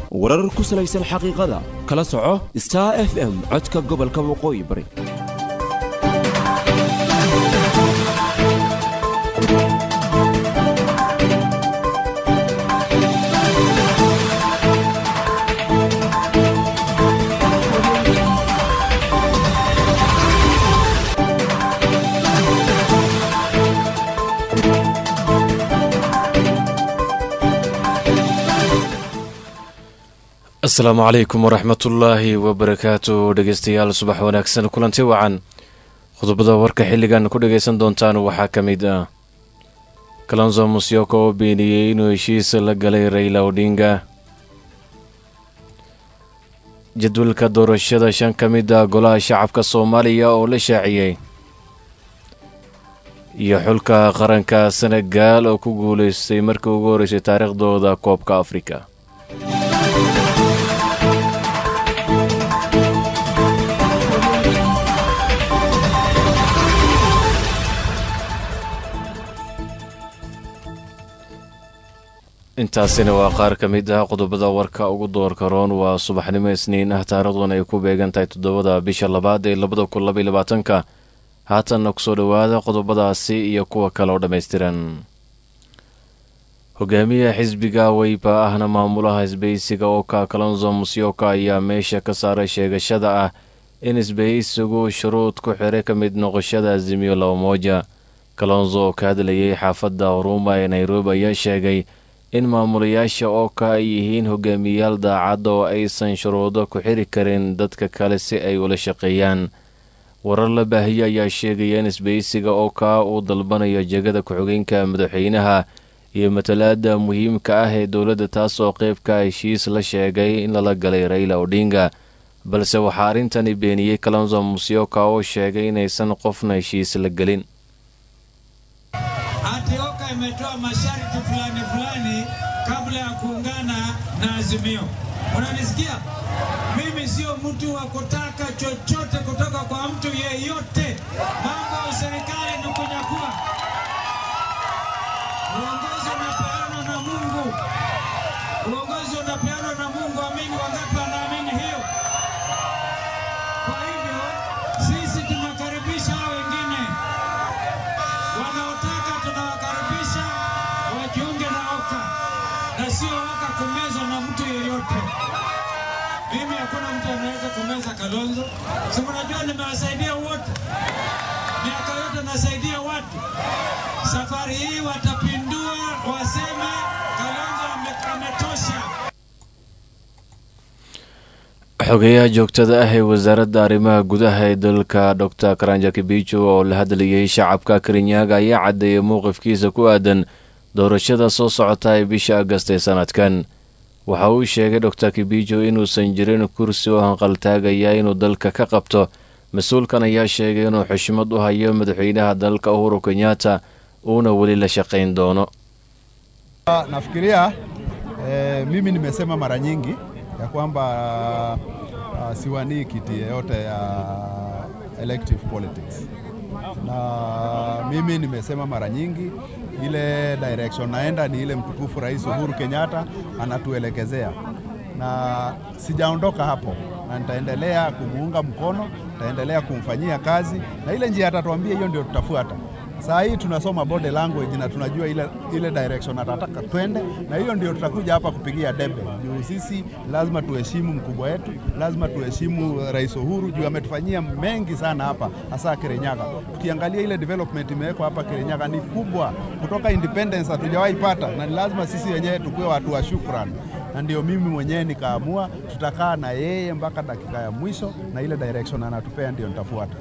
warar ku salaysan xaqiiqada kala soco star f m codka gobolka waqooyi bari asalaamu calaykum waraxmatullaahi wabarakaatu dhegeystayaal subax wanaagsan kulanti wacan qodobada warka xilligan ku dhagaysan doontaan waxaa ka mid ah kalonso musyoko oo beeniyey inuu heshiis la galay rayla odhinga jadwalka doorashada shan ka mid ah golaha shacabka soomaaliya oo la shaaciyey iyo xulka qaranka senegaal oo ku guulaystay markii ugu horreysay taariikhdooda koobka afrika intaasina waa qaar ka mid ah qodobada warka ugu doorka roon waa subaxnimo isniin ah taariikhduna ay ku beegan tahay toddobada bisha labaad ee labada kun labaiy labaatanka haatanna kusoo dhowaada qodobadaasi iyo kuwa kale oo dhammaystiran hogaamiyaha xisbiga weyba ahna maamulaha isbahaysiga oka kalonzo musyoka ayaa meesha ka saaray sheegashada ah in isbahaysigu shuruud ku xiray ka mid noqoshada azimiyo laba mooja kalonzo oo ka hadlayay xaafadda huruma ee nairobi ayaa sheegay in maamulayaasha ooka ay yihiin hogaamiyayaal daacadda oo aysan shuruudo ku xiri karin dadka kale si ay ula shaqeeyaan warar la baahiye ayaa sheegaya in isbahaysiga ooka uu dalbanayo jegada ku-xigeenka madaxweynaha iyo matalaada muhiimka ah ee dowladda taasoo qeybka heshiis la sheegay in lala galay rayla odhinga balse waxaa arrintani beeniyey kalonzo musyoka oo sheegay inaysan qofna heshiis la gelin ati Oka imetoa masharti fulani fulani kabla ya kuungana na Azimio. Unanisikia? Mimi sio mtu wa kutaka chochote kutoka kwa mtu yeyote. Mambo ya serikali ni kunyakua. Uongozi unapeanwa na Mungu, uongozi unapeanwa na Mungu. Amini wangapi wanaamini hiyo? Kwa hivyo sisi tunakaribisha hao wengine wanaotaka tunawakaribisha wajiunge na Oka na sio Oka kumezwa na mtu yeyote. Mimi hakuna mtu anaweza kumeza Kalonzo, si mnajua nimewasaidia wote, miaka yote nasaidia watu. Safari hii watapindua, waseme Kalonzo ame- ametosha. xogeyaha joogtada ah ee wasaaradda arrimaha gudaha ee dalka dor karanja kibijo oo la hadlayay shacabka karinyaaga ayaa caddeeyay mowqifkiisa ku aadan doorashada soo socota ee bisha agast ee sanadkan waxa uu sheegay dor kibijo inuusan jirin kursi oo hanqaltaagaya inuu dalka ka qabto mas-uulkan ayaa sheegay inuu xushmad u hayo madaxweynaha dalka uhuru kenyatta uuna weli la shaqayn doono Nafikiria eh, mimi nimesema mara nyingi ya kwamba uh, siwanii kiti yeyote ya elective politics, na mimi nimesema mara nyingi ile direction naenda ni ile mtukufu Rais Uhuru Kenyatta anatuelekezea, na sijaondoka hapo, na nitaendelea kumuunga mkono, nitaendelea kumfanyia kazi, na ile njia atatuambia hiyo ndio tutafuata. Saa hii tunasoma body language na tunajua ile, ile direction atataka twende, na hiyo ndio tutakuja hapa kupigia debe. Juu sisi lazima tuheshimu mkubwa wetu, lazima tuheshimu Rais Uhuru juu ametufanyia mengi sana hapa, hasa Kirinyaga. Tukiangalia ile development imewekwa hapa Kirinyaga ni kubwa, kutoka independence hatujawahi pata, na ni lazima sisi wenyewe tukuwe watu wa shukrani na ndio mimi mwenyewe nikaamua tutakaa na yeye mpaka dakika ya mwisho, na ile direction anatupea ndio nitafuata.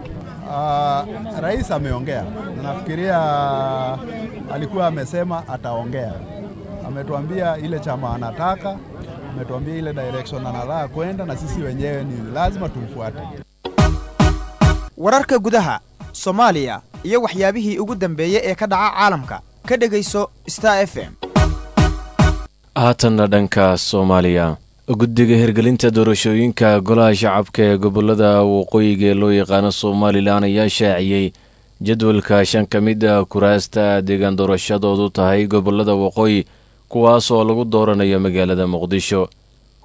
Uh, rais ameongea na nafikiria alikuwa amesema ataongea. Ametuambia ile chama anataka, ametuambia ile direction anataka kwenda, na sisi wenyewe ni lazima tumfuate. wararka gudaha soomaaliya iyo waxyaabihii ugu dambeeyey ee ka dhaca caalamka ka dhegayso star f m haatanna dhanka soomaaliya guddiga hirgelinta doorashooyinka golaha shacabka ee gobolada waqooyiga ee loo yaqaano somalilan ayaa shaaciyey jadwalka shan ka mid a kuraasta deegaan doorashadoodu tahay gobolada waqooyi kuwaas oo lagu dooranayo magaalada muqdisho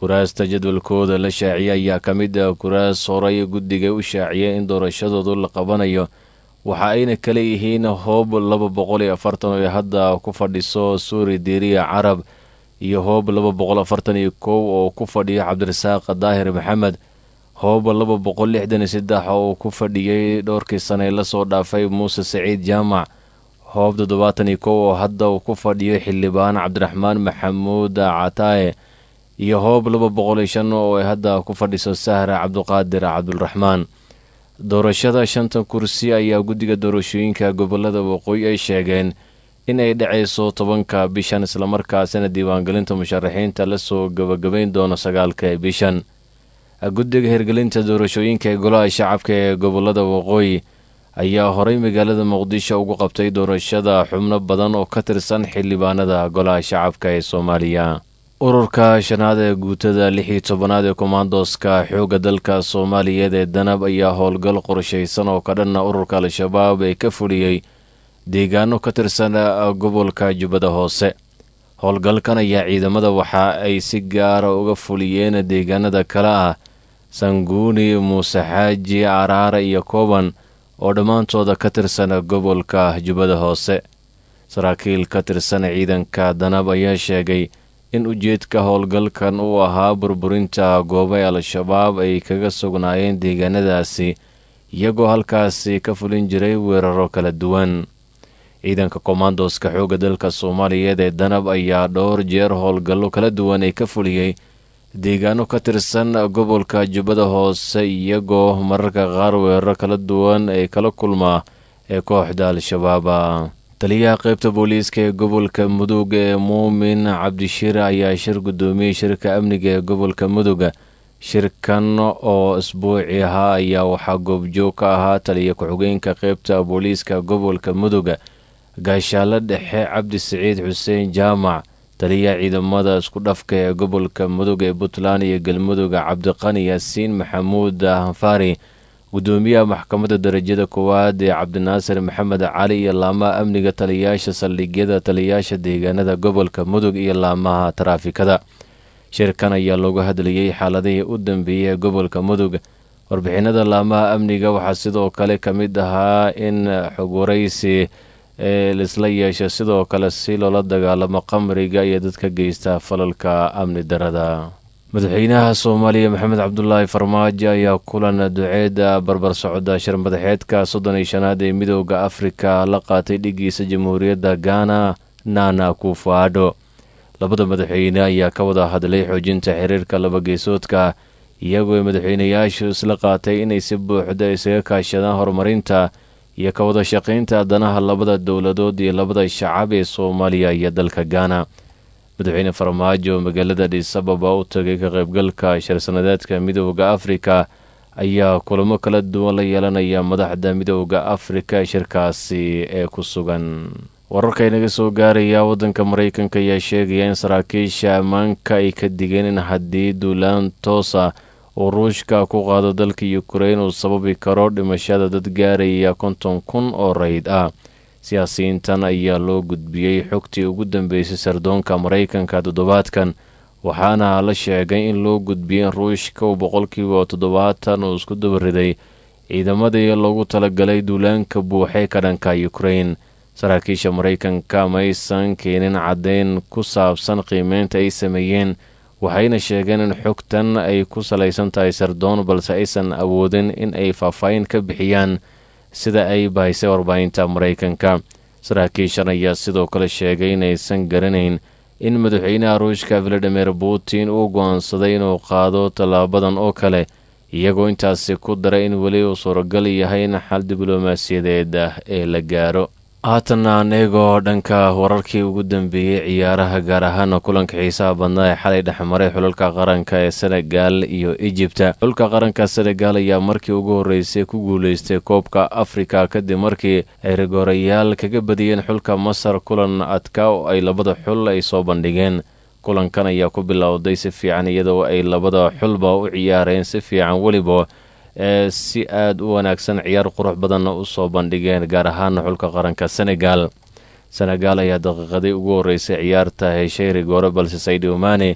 kuraasta jadwalkooda la shaaciyay ayaa ka mid ah kuraas horay guddiga u shaaciyay in doorashadoodu la qabanayo waxa ayna kala yihiin hoob laba boqol iyo afartan oo hadda ku fadhiso suuri diiriya carab iyo hoob laba boqol afartan iyo kow oo ku fadhiyo cabdirasaaq daahir maxamed hoob laba boqol lixdan iyo saddex oo ku fadhiyey dhowrkii sane lasoo dhaafay muuse saciid jaamac hoob toddobaatan iyo kow oo hadda uu ku fadhiyo xildhibaan cabdiraxmaan maxamuud cataaye iyo hoob laba boqol iyo shan oo ay hadda ku fadhiso sahra cabduqaadir cabdulraxmaan doorashada shanta kursi ayaa guddiga doorashooyinka gobolada waqooyi ay sheegeen in ay dhacayso tobanka bishan islamarkaasina diiwaangelinta musharaxiinta lasoo gabagabayn doono sagaalka bishan guddiga hirgelinta doorashooyinka ee golaha shacabka ee gobolada waqooyi ayaa horay magaalada muqdisho ugu qabtay doorashada xubno badan oo ka tirsan xildhibaanada golaha shacabka ee soomaaliya ururka shanaad ee guutada lix iyo tobanaad ee komandoska xoogga dalka soomaaliyeed ee danab ayaa howlgal qorshaysan oo ka dhanna ururka al-shabaab ee ka fuliyey deegaano ka tirsan gobolka jubbada hoose howlgalkan ayaa ciidamada waxa ay si gaara uga fuliyeen deegaanada kale ah sanguuni muuse xaaji caraare iyo kooban oo dhammaantooda ka tirsan gobolka jubbada hoose saraakiil ka tirsan ciidanka danab ayaa sheegay in ujeedka howlgalkan uu ahaa burburinta goobay al-shabaab ay kaga sugnaayeen deegaanadaasi iyagoo halkaasi ka fulin jiray weeraro kala duwan ciidanka komandoska xoogga dalka soomaaliyeed ee danab ayaa dhowr jeer howlgallo kala duwan ay ka fuliyey deegaano ka tirsan gobolka jubbada hoose iyagoo mararka qaar weeraro kala duwan ay kala kulmaa ee kooxda al-shabaaba taliyaha qaybta booliiska ee gobolka mudug ee muumin cabdishiir ayaa shir guddoomiyey shirka amniga ee gobolka muduga shirkan oo isbuuci ahaa ayaa waxaa goobjoog ka ahaa taliya ku-xigeenka qaybta booliiska gobolka muduga gaashaalo dhexe cabdi siciid xuseen jaamac taliyaha ciidamada isku dhafka ee gobolka mudug ee puntland iyo galmuduga cabdiqani yaasiin maxamuud hanfari gudoomiyaha maxkamadda darajada koowaad ee cabdinaasir maxamed cali iyo laamaha amniga taliyayaasha saldhigyada taliyayaasha deegaanada gobolka mudug iyo laamaha taraafikada shirkan ayaa loogu hadlayey xaaladihii u dambeeyey ee gobolka mudug warbixinada laamaha amniga waxaa sidoo kale ka mid ahaa in xog waraysi ee laisla yeesha sidoo kale si loola dagaalamo qamriga iyo dadka geysta falalka amni darada madaxweynaha soomaaliya maxamed cabdulaahi farmaajo ayaa kulan duceeda barbar socda shir madaxeedka soddon iyo shanaad ee midooda afrika la qaatay dhigiisa jamhuuriyadda gaana nana kufaadho labada madaxweyne ayaa ka wada hadlay xoojinta xiriirka labageysoodka iyagoo madaxweynayaashu isla qaatay inay si buuxda isaga kaashadaan horumarinta iyo ka wada shaqaynta danaha labada dowladood iyo labada shacab ee soomaaliya iyo dalka gaana madaxweyne farmaajo oo magaalada adisababa u tagay ka qaybgalka shir-sanadeedka midooda afrika ayaa kulamo kala duwan la yeelanaya madaxda midooda afrika shirkaasi ee ku sugan wararka inaga soo gaaraya waddanka maraykanka ayaa sheegaya in saraakiisha ammaanka ay ka digeen in haddii duulaan toosa uu ruushka ku qaado dalka yukrain uu sababi karo dhimashada dad gaaraya konton kun oo rayd ah siyaasiyiintan ayaa loo gudbiyey xogtii ugu dambeysay sardoonka maraykanka toddobaadkan waxaana la sheegay in loo gudbiyey in ruushka uu boqolkiiba toddobaatan uu isku dabariday ciidamadii loogu talagalay duulaanka buuxee ka dhanka yukrain saraakiisha maraykanka ma aysan keenin caddayn ku saabsan qiimeynta ay sameeyeen waxayna sheegeen in xogtan ay ku salaysan tahay sardoon balse aysan awoodin in ay faahfaahin ka bixiyaan sida ay bahisay warbaahinta maraykanka saraakiishan ayaa sidoo kale sheegay inaysan garanayn in madaxweynaha ruushka valadimir putin uu go'aansaday inuu qaado tallaabadan oo kale iyagoo intaasi ku daray in weli uu suuragal yahay in xal diblomaasiyadeed ah ee la gaaro haatanna anegoo dhanka wararkii ugu dambeeyey ciyaaraha gaar ahaana kulanka xiisaha badnaa ee xalay dhexmaray xulalka qaranka ee senegal iyo ejibta xulka qaranka senegal ayaa markii ugu horreysay ku guuleystay koobka afrika kadib markii ay rigoorayaal kaga badiyeen xulka masar kulan adka oo ay labada xul ay soo bandhigeen kulankan ayaa ku bilowday si fiican iyadoo ay labada xulba u ciyaareen si fiican weliba ee si aada u wanaagsan ciyaar qurux badanna u soo bandhigeen gaar ahaana xulka qaranka senegal senegal ayaa daqiiqadii ugu horreysay ciyaarta heshay rigoore balse saydi omane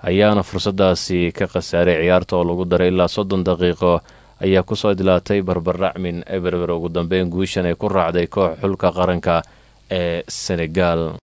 ayaana fursadaasi ka khasaaray ciyaarta oo lagu daray ilaa soddon daqiiqo ayaa kusoo idlaatay barbardhacmin eberber ugu dambeyn guushan ay ku raacday koox xulka qaranka ee senegal